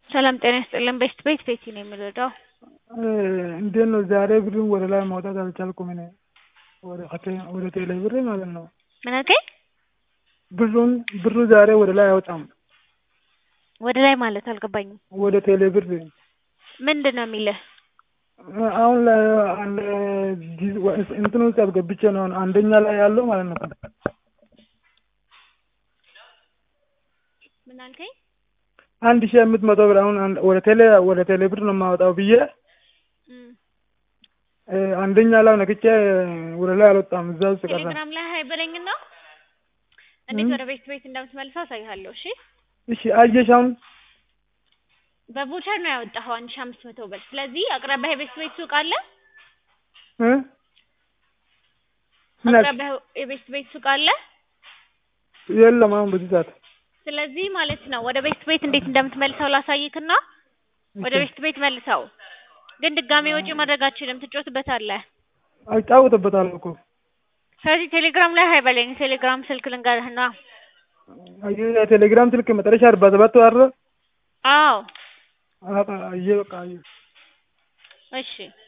ሰላም ጤና ይስጥልን። ቤስት ቤት ቤቲ ነው የምንረዳው። እንዴት ነው ዛሬ ብሩን ወደ ላይ ማውጣት አልቻልኩም። እኔ ወደ ከቴ- ወደ ቴሌ ብር ማለት ነው። ምንቴ ብሩን ብሩ ዛሬ ወደ ላይ አይወጣም። ወደ ላይ ማለት አልገባኝም። ወደ ቴሌ ብር ምንድን ነው የሚልህ? አሁን ላይ አንድ ጊዜ- እንትን ውስጥ አስገብቼ ነው አሁን አንደኛ ላይ ያለው ማለት ነው። ምን አልከኝ? አንድ ሺህ አምስት መቶ ብር አሁን አንድ- ወደ ቴሌ ወደ ቴሌ ብር ነው የማወጣው ብዬ እም፣ እ፣ አንደኛ ላይ ነክቼ ወደ ላይ አልወጣም። እዛ ውስጥ ቀረ። ቴሌግራም ላይ ሀይ በለኝና እንዴት እም። ወደ ቤት ቤት እንደምትመልሰው አሳይሃለሁ። እሺ እሺ አየሽ አሁን በቮቸር ነው ያወጣኸው አንድ ሺህ አምስት መቶ ብር። ስለዚህ አቅራቢያ የቤት ቤት ሱቅ አለ። እ? ምን አልሽ? አቅራቢያ የቤት ቤት ሱቅ አለ። የለም አሁን በዚህ ሰዓት ስለዚህ ማለት ነው ወደ ቤት ቤት እንዴት እንደምትመልሰው ላሳይክና ወደ እሺ። ቤት ቤት መልሰው። ግን ድጋሜ ወጪ ማድረግ አትችልም፣ ትጮትበታለህ። አጫውትበታለሁ እኮ ስለዚህ ቴሌግራም ላይ ሀይ በለኝ። ቴሌግራም ስልክ ልንገርህና። አየህ የቴሌግራም ስልክ መጨረሻ አርባ ሰባት አረ አዎ አየህ በቃ አየህ እሺ